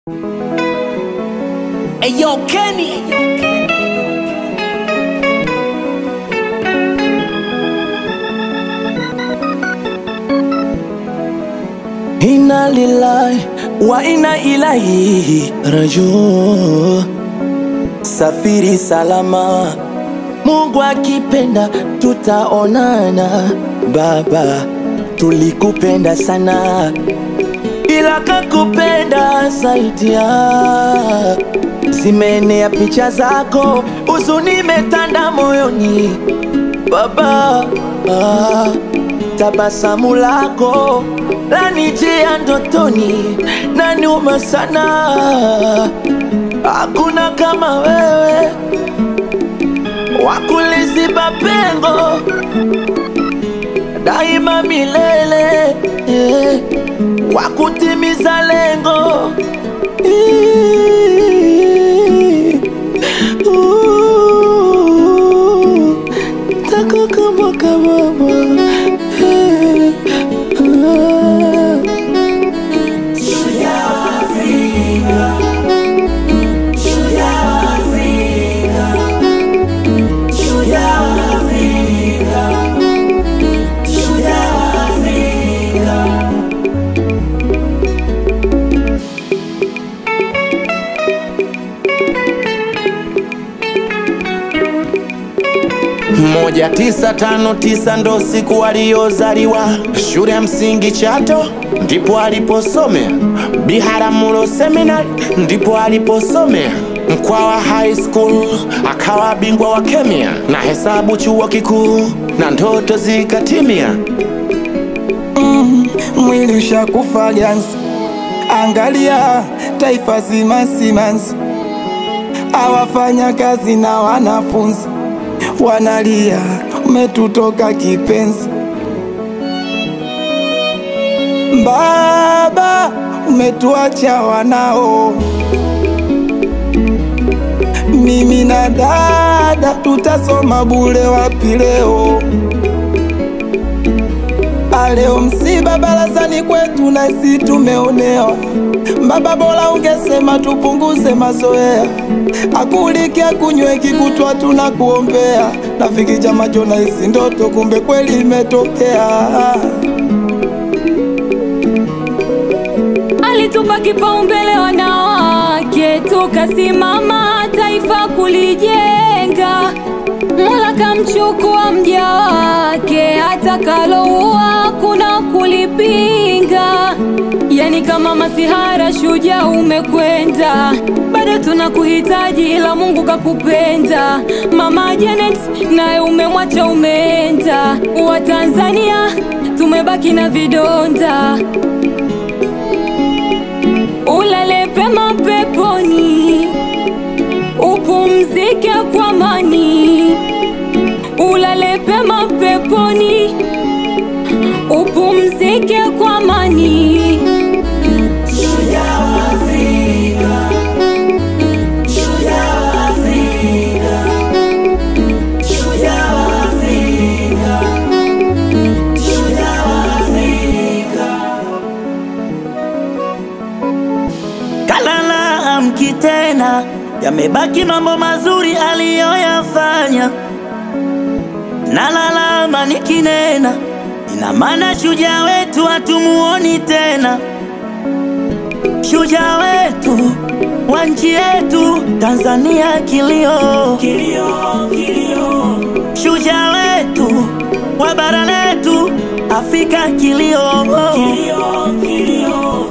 Hey yo, Kenny. Inna lillahi wa inna ilaihi rajiun. Safiri salama, Mungu akipenda tutaonana. Baba, tulikupenda sana, ila kakupenda zaidi ya zimeenea picha zako, huzuni imetanda moyoni baba ah, tabasamu lako lanijia ndotoni na nyuma sana, hakuna kama wewe wakuliziba pengo daima milele eh, wakutimiza lengo Ii, uu, tako kama kama eh, ah. moja tisa tano tisa ndo siku aliyozaliwa shule ya msingi Chato ndipo aliposomea, Biharamulo Seminary ndipo aliposomea, Mkwawa High School akawa bingwa wa kemia na hesabu chuo kikuu na ndoto zikatimia. mwili ushakufa ganzi, angalia taifa zima simanzi, awafanya kazi na wanafunzi wanalia, umetutoka kipenzi. Baba, umetuacha wanao, mimi na dada tutasoma bure wapi leo? Aleo msiba barazani kwetu na si tumeonewa. Baba, bora ungesema tupunguze mazoea, akulike akunyweki kutwa tunakuombea. Rafiki chama chona isi ndoto, kumbe kweli imetokea. alitupa kipaumbele wanawake, tukasimama taifa kulijenga. Mola kamchukua mja wake, atakaloua kuna kulipinga. Yani kama masihara, shujaa umekwenda, bado tunakuhitaji, ila Mungu kakupenda. Mama Janet naye umemwacha, umeenda. Watanzania tumebaki na vidonda ulale pema peponi, upumzike kwa amani. Ulale pema peponi, upumzike kwa amani. Kalala amki tena, yamebaki mambo mazuri aliyoyafanya. Nalalama nikinena, ina maana shujaa wetu hatumuoni tena. Shujaa wetu wa nchi yetu Tanzania, kilio, kilio, kilio. Shujaa wetu wa bara letu Afrika, kilio, kilio, kilio.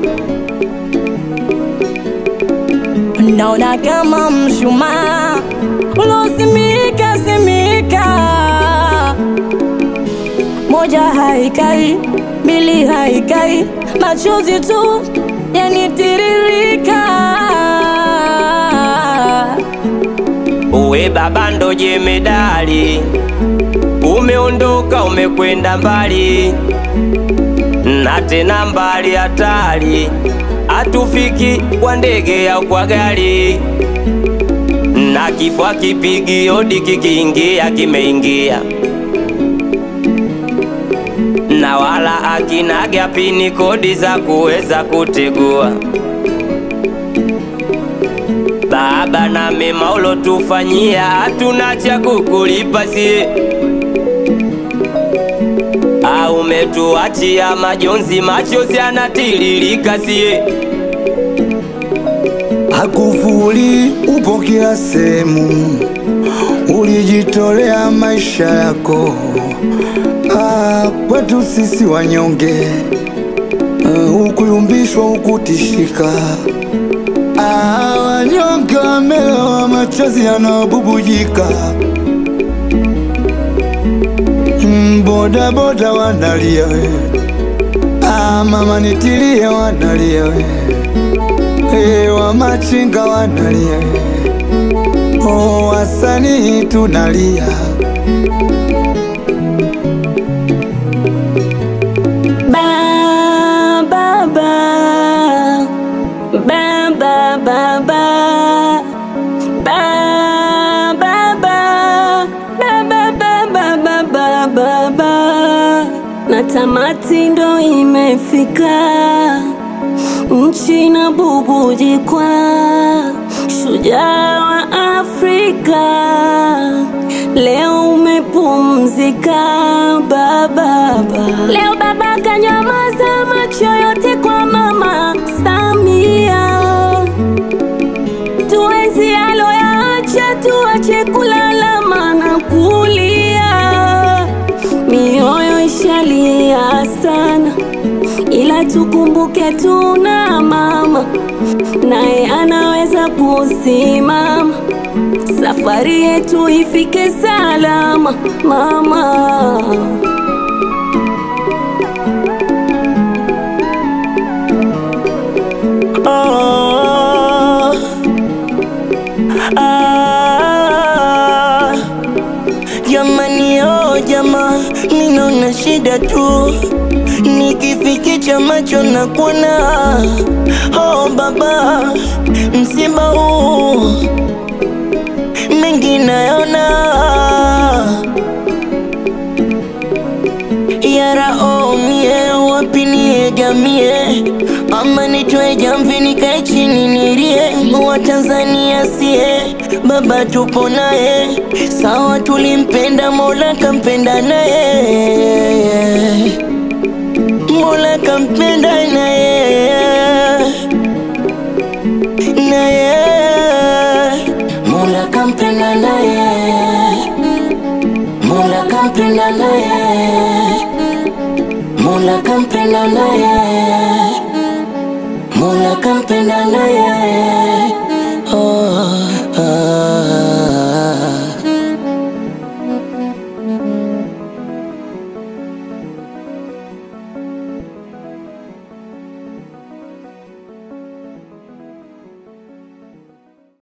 Naona kama mshumaa ulosimika simika, moja haikai, mbili haikai, machozi tu yanitiririka. Uwe baba ndo jemedali, umeondoka umekwenda mbali, na tena mbali hatari, hatufiki kwa ndege au kwa gari, na kifo kipigi hodi kikiingia kimeingia, na wala akinaga pini kodi za kuweza kutegua. na mema ulotufanyia, hatuna cha kukulipa sie. Au umetuachia majonzi, machozi yanatiririka sie. Hakufuli upo kila sehemu, ulijitolea maisha yako ah, kwetu sisi wanyonge ah, ukuyumbishwa ukutishika ah, wanyonge wamelewa, machozi yanabubujika Mm, boda boda wanalia we ah, mama nitilie wanalia we Hey, wa machinga wanalia oh, wasanii tunalia Ba, ba, ba. Ba, ba, ba, ba. Ba, ba, ba. Ba, ba, ba, ba, ba, ba, ba, ba. Na tamati ndo imefika, nchi na bubujikwa, shujaa wa Afrika leo umepumzika baba. Leo baba kanyamaza macho yote kwa mama Samia, tuenzi aloyaacha, tuache kulalama na kulia, mioyo ishalia sana, ila tukumbuke tuna mama naye anaweza kusimama safari yetu ifike salama mama. Ah, ah, jamani, oh jama, ninaona shida tu nikifikicha macho na kuona oh baba, msiba huu mengi naona yara omie wapi niegamie ama nitwe jamvi nikae chini nilie watanzania sie baba tupo naye sawa tulimpenda mola kampenda naye mola kampenda naye naye mola kampenda naye mola kampenda naye Mola kampenda naye, Mola kampenda naye.